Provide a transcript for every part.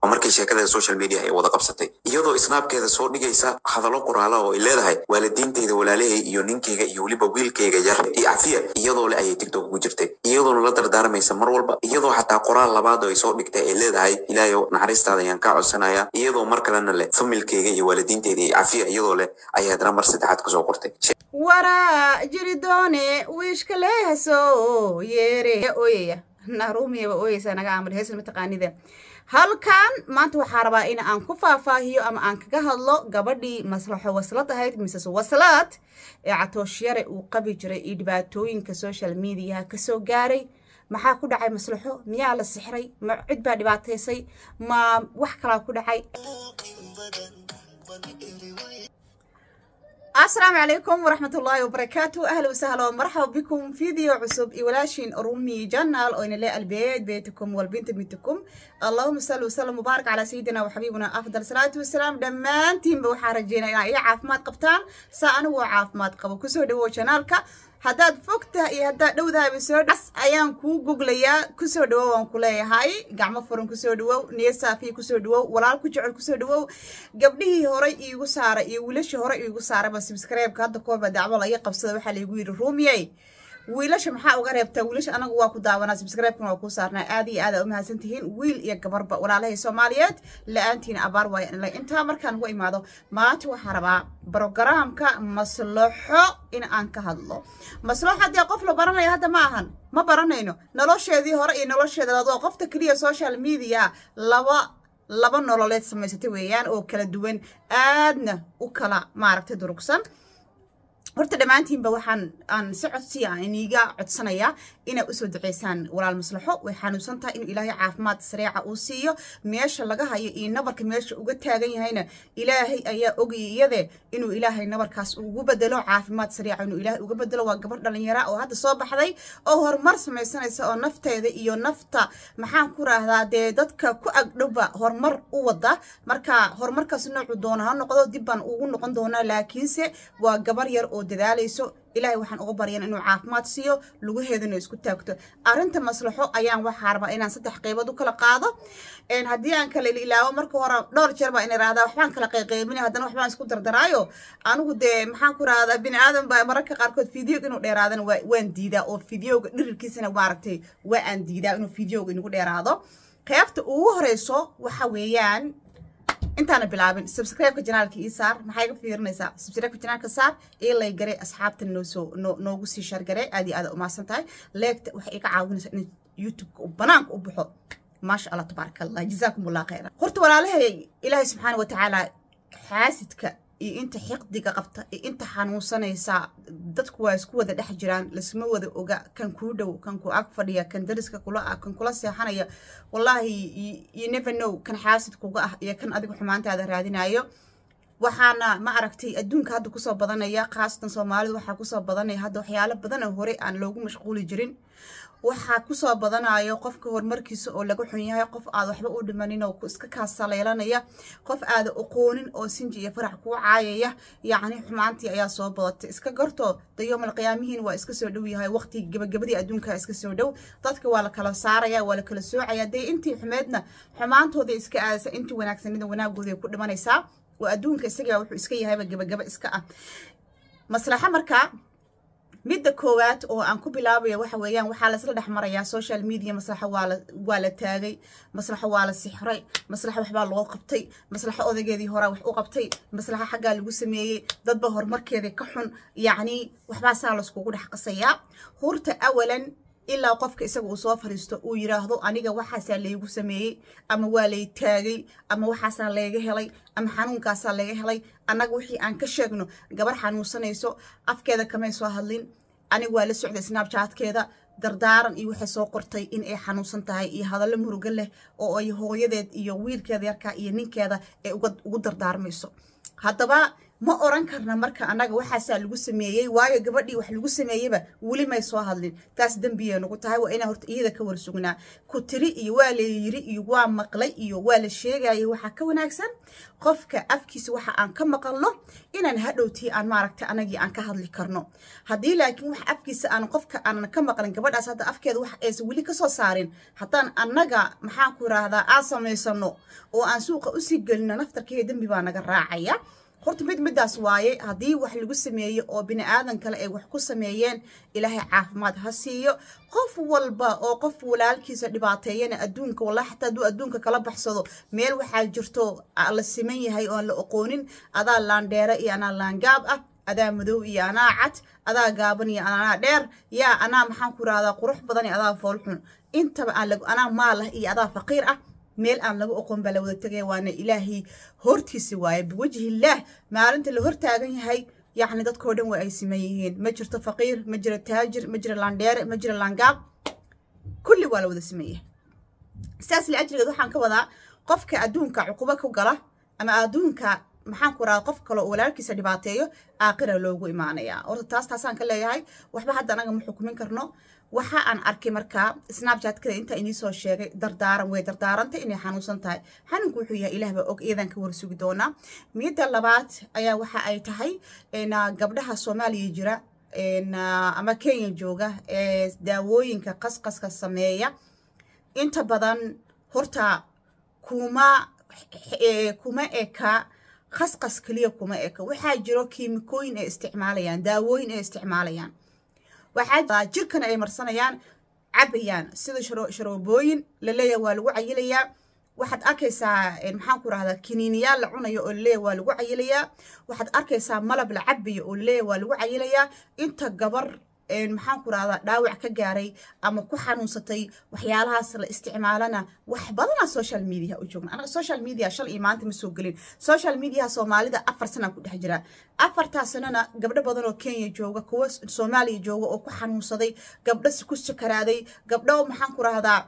markii sheekada social media ay wada qabsatay iyadoo snaabkeeda soo dhigaysa hadallo qoraala oo ay leedahay waalidiintayda walaalahay iyo ninkayga iyo weliba wiilkayga yar iyo cafiya iyadoo le ayay tiktok ugu jirtay iyadoona la dardaarmaysa mar walba iyadoo xataa qoraal labaad oo ay soo dhigtay ay leedahay ilaahayow naxariistaada ayaan kaa codsanaya iyadoo mar kalena leh familkayga iyo waalidiintayda iyo cafiya iyadoo leh ayay haddana mar saddexaad kusoo qortay waraa jiridoone wiishka leehaso yeere ooyaya naruumiyaba ooyeysaa naga aamal heesna mataqaanida halkan maanta waxaa rabaa in aan ku faahfaahiyo ama aan kaga hadlo gabadhii maslaxo waslad ahayd mises waslaad ee catooshiyare uu qabi jiray iyo dhibaatooyinka social mediaha kasoo gaaray maxaa ku dhacay maslaxo miyaa la sixray ma cid baa dhibaataysay ma wax kalaa ku dhacay السلام عليكم ورحمة الله وبركاته أهلا وسهلا ومرحبا بكم فيديو عصب إولاشين رومي جنال وإن لا البيت بيتكم والبنت بنتكم اللهم صل وسلم وبارك على سيدنا وحبيبنا أفضل صلاة والسلام دمانتين بوحا رجينا إلى عافمات قبطان سأنا وعافمات قبو كسو دو شانالك haddaad fogtaha iyo haddaad dhowdaaba soo dhas ayaan kuu goglayaa kusoo dhawow waan ku leeyahay gacmo furan kusoo dhawow niyo saafiya kusoo dhawow walaal ku jecel kusoo dhawow gabdhihii horey iigu saaray iyo wiilashii horey iigu saarayba subscribe-ka hadda koorba dacwo laga qabsada waxaa laygu yidhi ruumiyey wiilasha maxaa uga reebtaa wiilasha anagu waa ku daawanaa subscribe-kana waa kuu saarnaa aad iyo aad aa u mahadsan tihiin wiil iyo gabarba walaalahay soomaaliyeed la-aantiina abaar waaya intaa markaan uga imaado maanta waxaa rabaa brogaraamka maslaxo in aan ka hadlo maslaxo haddii qof la baranayo hadda ma ahan ma baranayno nolosheedii hore iyo nolosheeda laad waa qofta keliya social media laba laba nololeed samaysatay weeyaan oo kala duwan aadna u kala maaragtay durugsan horta dhammaantiinba waxaan aan si codsiya aan iniiga codsanayaa inay usoo duceysaan walaal maslaxo way xanuunsan tahay inuu ilaahay caafimaad sareeca uu siiyo meesha laga hayo iyo nabarka meesha uga taagan yahayna ilaahay ayaa ogaya iyade inuu ilaahay nabarkaas ugu bedelo caafimaad sareeca inuu ilaahay uga bedelo waa gabar dhalinyara oo hadda soo baxday oo horumar samaysanaysa oo nafteeda iyo nafta maxaan ku raahdaa dee dadka ku agdhowba horumar u wada marka horumarkaas noocu doona ha noqdo dib baan ugu noqon doonaa laakiinse waa gabar yar oo dadaalayso ilaahay waxaan uga baryan inuu caafimaad siiyo lugaheedana isku taagto arrinta maslaxo ayaan waxaa rabaa inaan saddex qaybood u kala qaado haddii aan kala ilaawo marka hore dhowr jeer baa in irahdaa waxbaan kala qayqaybinay haddana waxbaan isku dardaraayo anigu dee maxaan ku rahdaa bini aadan baa mararka qaarkood fideoga inuu dheeraadana waan diidaa oo fideoga dhirirkiisana maaragtay waa aan diidaa inuu fideoga inagu dheeraado qaybta ugu horeyso waxa weeyaan intaana bilaabin subscribe-ka janaalka ii saar maxaa iga fiirinaysaa subscribe-ka janaalka saar ii lay garay asxaabta noosoo noogu sii shargare aad iyo aad umahadsan tahay leegta waxay iga caawinaysaa in youtube-ka uu banaanka u baxo maasha allah tabaaraka allah jazaakum allah khayra horta walaalahay ilaahay subxaana wa tacaala xaasidka iyo inta xiqdiga qabta iyo inta xanuunsanaysa dadku waa isku wada dhex jiraan lasma wada oga kan kuu dhow kan ku ag fadhiya kan dariska kula ah kan kula seexanaya wallaahi you never know kan xaasid kuga ah iyo kan adigu xumaantaada raadinayo waxaana ma aragtay adduunka hadda kusoo badanaya khaasatan soomaalidu waxaa kusoo badanaya hadda waxyaalo badan oo hore aan loogu mashquuli jirin waxaa kusoo badanayo qofka horumarkiisa oo laga xun yahay qof aad waxba u dhimanin oo iska kaasaleelanaya qof aada aqoonin oo sinji iyo farax kuu caayaya yacni xumaantii ayaa soo badatay iska garto dayoomal qiyaamihiin waa iska soo dhow yahay waqti gabagabadii adduunka iska soo dhow dadka waa la kala saaraya waa la kala soocaya dee intii xumeedna xumaantooda iska aadaysa intii wanaagsanida wanaagooda ku dhimanaysaa oo adduunka isagaa wuxuu iska yahayba gabagaba iska ah maslaxa markaa midda koowaad oo aan ku bilaabaya waxa weeyaan waxaa laisla dhex marayaa social media maslaxo waala waa la taagay maslaxo waa la sixray maslaxo waxbaa loo qabtay maslaxo odageedii horaa wax u qabtay maslaxo xaggaa lagu sameeyey dadba horumarkeeda ka xun yacni waxbaa saa laiskugu dhex qasayaa hurta awalan ilaa qofka isaga uu soo fariisto uu yiraahdo aniga waxaasaa laygu sameeyey ama waa lay taagay ama waxaasaa layga helay ama xanuunkaasaa laga helay annaga wixii aan ka sheegno gabar xanuunsanayso afkeeda kamay soo hadlin aniga waa la socday snabchatkeeda dardaaran iyo waxay soo qortay in ay xanuunsan tahay iyo hadallo murugo leh oo ay hooyadeed iyo wiilkeeda yarkaa iyo ninkeeda ay ugu dardaarmayso haddaba ma oran karna marka annaga waxaasaa lagu sameeyey waayo gabadhii wax lagu sameeyeyba weli may soo hadlin taas dembiyay nagu tahay waa inaan horta iyada ka warsugnaa ku tiri iyo waa la yiri iyo waa maqlay iyo waa la sheegayay waxaa ka wanaagsan qofka afkiisa waxa aan ka maqalno inaan hadhowtii aan maaragta anagii aan ka hadli karno haddii laakiin wax afkiisa aan qofka aanan ka maqlin gabadhaas hadda afkeeda wax aysan weli kasoo saarin haddaan annaga maxaan ku yiraahdaa aan samaysano oo aan suuqa usii gelino naftarkeeda dembi baa naga raacaya horta mid midaas waaye haddii wax lagu sameeyo oo bini aadan kale ay wax ku sameeyeen ilaahay caafimaad ha siiyo qof walba oo qof walaalkiisa dhibaateeyana adduunka wallahi xataa hadduu adduunka kala baxsado meel waxaa jirto la siman yahay oon la oqoonin adaa laandheere iyo anaa laangaab ah adaa madow iyo anaa cad adaa gaaban iyo anaa dheer yaa anaa maxaan ku rahdaa qurux badan iyo adaa foolxun intaba aan anaa maalah iyo adaa faqiir ah meel aan laga oqon baa la wada tegaya waana ilaahay hortiisi waaye biwajhillaah maalinta la hortaagan yahay yacni dadkoo dhan waa ay siman yihiin ma jirto faqiir ma jiro taajir ma jiro laandheere ma jiro laangaab kulli waa la wada siman yahay sidaas la ajrigeed waxaan ka wadaa qofka adduunka cuqubo ku gala ama adduunka maxaan ku rahaa qof kale oo walaalkiisa dhibaateeyo aaqira loogu imaanayaa horta taas taasaan ka leeyahay waxba hadda anaga ma xukumin karno waxa aan arkay markaa snapchatkada intaa inii soo sheegay dardaaran way dardaarantay inay xanuunsan tahay xanuunku wuxuu yahay ilaah baa og iyadan ka warsugi doonaa midda labaad ayaa waxa ay tahay gabdhaha soomaaliya jira ama kenya jooga ee daawooyinka qasqaska sameeya inta badan horta kuma kuma eka khasqas keliya kuma eka waxaa jiro kiimikooyin ay isticmaalayaan daawooyin ay isticmaalayaan waxaa jirkana ay marsanayaan cabayaan sida sharoobooyin laleeyahay waa lagu cayilayaa waxaad arkaysaa maxaan ku rahdaa kiniiniyaal la cunayo oo laleeyahay waa lagu cayilayaa waxaad arkaysaa malab la cabayo oo laleeyahay waa lagu cayilayaa inta gabar maxaan ku rahdaa dhaawac ka gaaray ama ku xanuunsatay waxyaalahaas la isticmaalana wax badanaa social media u joogna anaga social media shal iyo maanta ma soo gelin social mediaha soomaalida afar sanaa ku dhex jira afartaa sanana gabdho badan oo kenya jooga kuwa soomaaliya jooga oo ku xanuunsaday gabdho ku sakaraaday gabdho maxaan ku rahdaa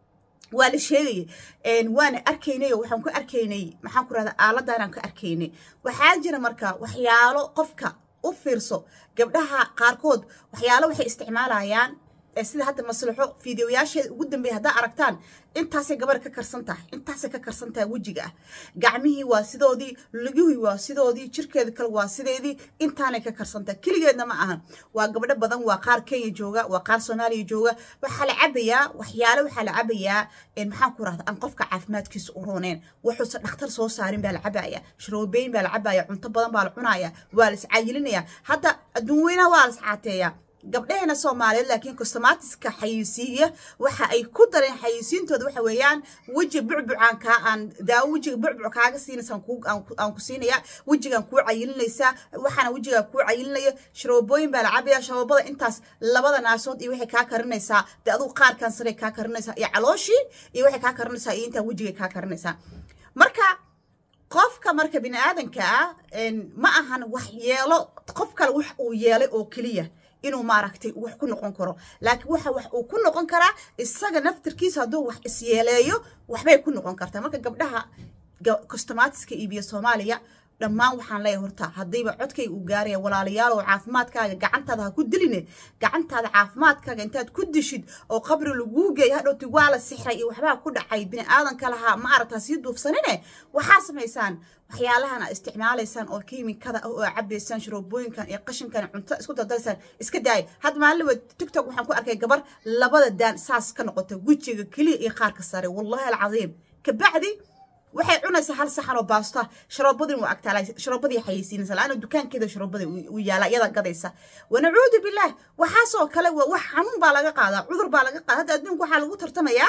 waa la sheegaya waana arkaynay oo waxaan ku arkaynay maxaan ku rahdaa aaladdaanaan ka arkaynay waxaa jira marka waxyaalo qofka u fiirso gabdhaha qaarkood waxyaalo waxay isticmaalayaan sida hadda maslaxo fideoyaasheeda ugu dambeeya haddaa aragtaan intaasay gabar ka karsan tahay intaasay ka karsan tahay wejiga ah gacmihii waa sidoodii lugihii waa sidoodii jirkeeda kale waa sideedii intaanay ka karsan tahay keligeedna ma ahan waa gabdho badan waa qaar kenya jooga waa qaar soomaaliya jooga waxaa la cabayaa waxyaalo waxaa la cabayaa maxaan ku rahda aan qofka caafimaadkiisa u rooneen wuxuusa dhakhtar soo saarin baa la cabaya sharoobeyn baa la cabaya cunto badan baa la cunaya waa la iscayilinaya hadda adduun weynaha waa la iscaateeyaa gabdhaheena soomaaliyeed laakiin costomatiska xayisiiya waxa ay ku dareen xayisiintooda waxa weeyaan weji bucbucaan kaa aan daawo wejiga bucbuc kaaga siinaysa aan ku siinaya wejigaan kuu cayilinaysaa waxaana wejigaa kuu cayilinaya sharoobooyin baa la cabaya sharoobada intaas labada naasood iyo waxay kaa karinaysaa dee adugu qaarkan sare kaa karinaysaa iyo calooshii iyo waxay kaa karinaysaa iyo intaa wejigay kaa karinaysaa marka qofka marka bini aadanka ah ma ahan wax yeelo qof kale wax uu yeelay oo keliya inuu maaragtay wax ku noqon karo laakiin waxa wax uu ku noqon karaa isaga naftirkiisa hadduu wax isyeeleeyo waxbay ku noqon kartaa marka gabdhaha costomatiska iibiya soomaaliya dhammaan waxaan leeyahay horta haddayba codkayga uu gaaraya walaalayaal oo caafimaadkaaga gacantaada ha ku diline gacantaada caafimaadkaaga intaad ku dishid oo qabri laguu geeya hadhowti waa la sixray iyo waxbaa ku dhacay bini aadanka lahaa ma aragtaa sii duufsanine waxaa samaysaan waxyaalahan aad isticmaalaysaan oo kiimikada ah oo cabaysaan sharoobooyinkan iyo qashinkan cunto isku dardaraysaan iska daaya hadda maalin waa tiktok waxaan ku arkay gabar labada daan saas ka noqota wejiga keliya iyo qaarka sare wallahi alcadiim kabacdi waxay cunaysaa hal saxan oo baasta sharoobadin waa agtaala sharoobadii xayeysiinaysa la-aana dukaankeeda sharoobada u yaala iyada gadaysa wanacuudu billaah waxaasoo kale waa wax xanuun baa laga qaadaa cudur baa laga qaada hadda adduunka waxaa lagu tartamayaa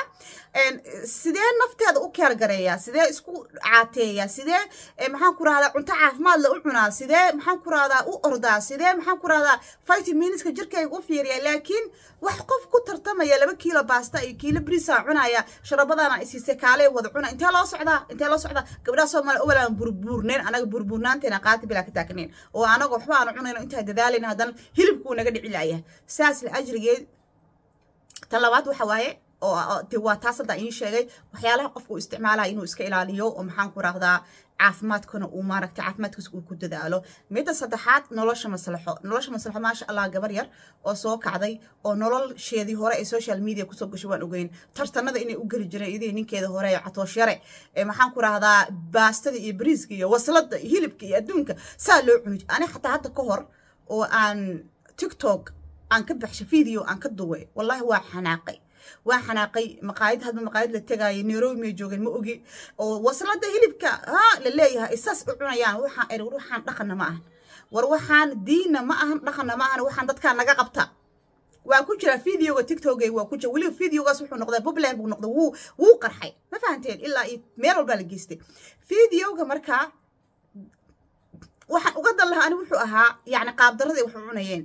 sidee nafteeda u keergareeyaa sidee isku caateeyaa sidee maxaan ku rahdaa cunto caafimaad la u cunaa sidee maxaan ku rahdaa u ordaa sidee maxaan ku rahdaa vitaminiska jirkayga u fiiriyaa laakiin wax qof ku tartamaya laba kiilo baasta iyo kiilo brisa cunaya sharabadana isiisay kaalee wada cuna intee loo socdaa intee loo socdaa gabdhaha soomaaliya owalaan burbuurneen anaga burburnaanteena qaati bilaa ka taagnayn oo anaga waxba aanu cunayno intaa dadaalayna haddana hilibkuu naga dhici laayahay saas la ajrigeed tan labaad waxa waaye oo de waa taas hadda iin sheegay waxyaalaha qofka uu isticmaalaya inuu iska ilaaliyo oo maxaan ku rahdaa caafimaadkana uu maaragtay caafimaadkiisa uu ku dadaalo midda saddexaad nolosha maslaxo nolosha maslaxo maasha allah gabar yar oo soo kacday oo nolosheedii hore ee social media kusoo gashay waan ogeyn tartanada inay u geli jireen idii ninkeeda hore ee catoosh yare ee maxaan ku rahdaa baastada iyo bariiska iyo waslada iyo hilibka iyo adduunka saa loo cuni ani xataa hadda ka hor oo aan tiktok aan ka baxshay video aan ka duway wallahi waa xanaaqay waa xanaaqay maqaayad hadba maqaayad la tegaayo nairobi may joogeen ma ogi oo waslada hilibka ha la leeyahay isaas u cunayaan waxaan eri waxaan dhaqanna ma ahan war waxaan diinna ma ahan dhaqanna ma ahan waxaan dadkaa naga qabta waa ku jira videoga tiktokay waa ku jira weliba videogaas wuxuu noqday popular buu noqday wuu wuu qarxay ma fahanteen ilaa iyo meel walbaa la geystay videoga markaa waxaan uga dan lahaa ani wuxuu ahaa yacni qaabdaradii wax u cunayeen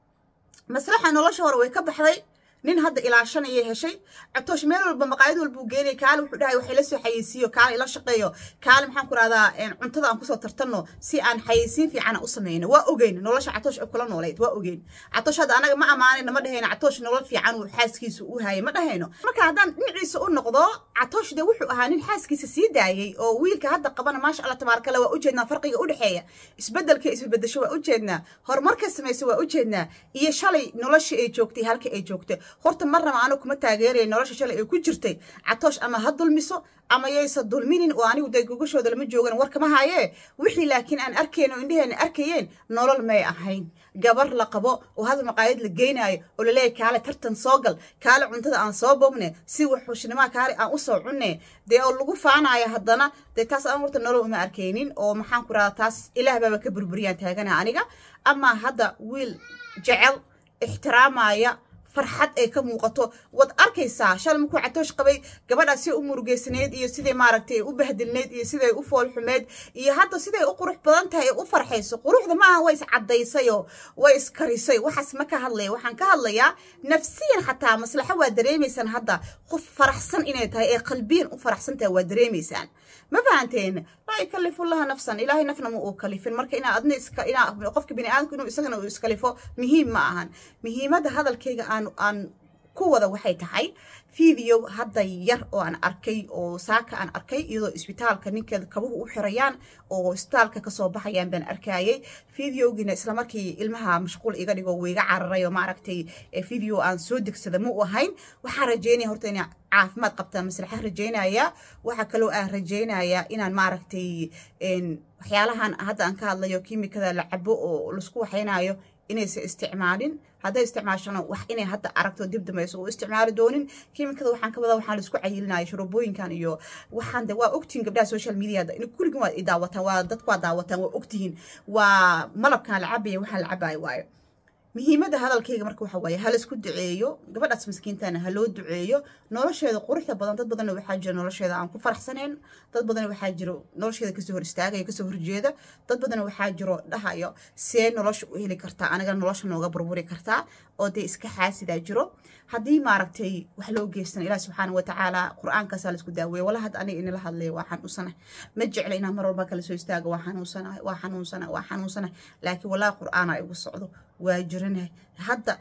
maslaxa nolosha hore way ka baxday nin hadda ilaashanayay heshay cabtoosh meel walba maqaayad walbuu geenay kaale wuxuu dhahay waxay la soo xayeysiiyo kaale ila shaqeeyo kaale maxaan ku rahdaa cuntada aan kusoo tartanno si aan xayeysiin fiican u sameyno waa ogeyn nolosha catoosh ay kula noolayd waa ogeyn catoosh hadda anaga ma amaanayno ma dhahayno catoosh nolol fiican uu xaaskiisa u hayay ma dhahayno marka haddaan dhinaciisa u noqdo catoosh de wuxuu ahaa nin xaaskiisa sii daayay oo wiilka hadda qabana maasha allah tabaarakale waa ujeednaa farqiga u dhexeeya isbedelka isbedesho waa ujeednaa horumarka samaysa waa ujeednaa iyo shalay noloshii ay joogtay halka ay joogtay horta marnaba anigu kuma taageeraya nolosha shalay ay ku jirtay catoosh ama ha dulmiso ama yaysa dulminin oo anigu dee gogashooda lama joogan war kama haayee wixii laakiin aan arkayn oo indheheena arkayeen nolol may ahayn gabar la qabo oo hadal maqaayad la geynaayo oo laleeyahy kaale tartan soo gal kaale cuntada aan soo boobne si waxushnimaa kaale aan usoo cunne dee oo lagu faanaayo haddana dee taas aan horta nolol uma arkaynin oo maxaan ku rahdaa taas ilaah baaba ka burburiyaan taagana aniga amaa hadda wiil jecel ixtiraamaya farxad ay ka muuqato waad arkaysaa shalay markuu catoosh qabay gabadhaas siday u murugeysanayd iyo siday maaragtay u bahdilnayd iyo siday u foolxumeyd iyo hadda siday u qurux badan tahay ee u farxayso quruxda maaha way iscadaysayoo way iskarisay waxaas ma ka hadlaya waxaan ka hadlayaa nafsiyan xataa maslaxo waa dareemaysaan hadda qof faraxsan inay tahay ee qalbiyan u faraxsan tahay waa dareemaysaan ma fahanteen laa yukallifu llaha nafsan ilaahay nafna ma uu kalifin marka inaa adna iska inaa qofka bini aadamku inuu isagana uu iskalifo muhiim ma ahan muhiimadda hadalkayga aan aan ku wada waxay tahay video hadda yar oo aan arkay oo saaka aan arkay iyadoo isbitaalka ninkeeda kabuhu u xirayaan oo isbitaalka kasoo baxayaan baan arkayay videogiina islamarkii ilmaha mashquul iga dhigo waiga cararay oo maaragtay video aan soo degsada ma u ahayn waxaan rajeynaya horta inay caafimaad qabtaa maslaxa rajeynaya waxaa kaloo aan rajeynayaa inaan maaragtay waxyaalahan hadda aan ka hadlayo kiimikada la cabo oo laisku waxaynayo inaysan isticmaalin hadday isticmaashana wax inay hadda aragto dib dambayso u isticmaali doonin kiimikada waxaan ka wadaa waxaan laisku cayilinaya shuruubooyinkan iyo waxaan de waa ogtihiin gabdhaha social media kulligin waa daawataan waa dadku waa daawataan waa ogtihiin waa malabkan la cabaya waxaan la cabayo waayo muhiimadda hadalkayga marka waxa waaye ha laisku duceeyo gabadhaas maskiintana ha loo duceeyo nolosheeda quruxda badan dad badanna waxaa jira nolosheeda aan ku faraxsanayn dad badan waxaa jiro nolosheeda kasoo hor istaagaya kasoo horjeeda dad badan waxaa jiro dhahayo see nolosha u heli kartaa aniga nolosha nooga burburi kartaa oo dee iska xaasidaa jiro haddii maaragtay wax loo geystan ilaah subxaana watacaala qur-aankaasaa laisku daaweeya wala had aniga inala hadlaya waa xanuunsana ma jecla inaan mar walba kala soo istaago waa xanuunsana waa xanuunsana waa xanuunsana laakiin walaa qur-aana igu socdo waa jiranahay hadda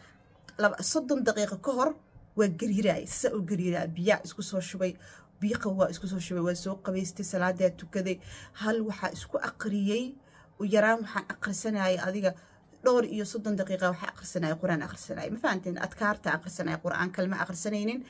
soddon daqiiqo ka hor waa gariiraay saa u gariiraa biyaa isku soo shubay biiqa waa isku soo shubay waa soo qabaystay salaadaa tukaday hal waxaa isku aqriyey yaraan waxaan aqrisanayay adiga dhowr iyo soddon daqiiqa waxaa aqrisanaya qur-aan aqrisanaya ma fahanteen adkaarta aqrisanaya qur-aan kalma aqrisanaynin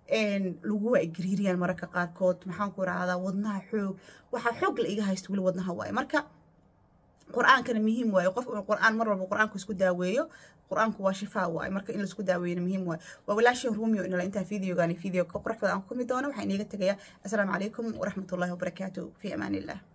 lagu waa gariiriyaan mararka qaarkood maxaan ku rahdaa wadnaha xoog waxaa xoog la iga haysta weli wadnaha waaye marka qur-aankana muhiim waaye qof qur-aan mar walba qur-aanku isku daaweeyo qur-aanku waa shifaa waaye marka in laisku daaweeyana muhiim waaye waa walaashii rumio inala intaa videogaani video ka qurux badan aan ku kumi doono waxaan iniga tegayaa assalaamu calaykum waraxmatullahi wabarakaatu fi amaan illah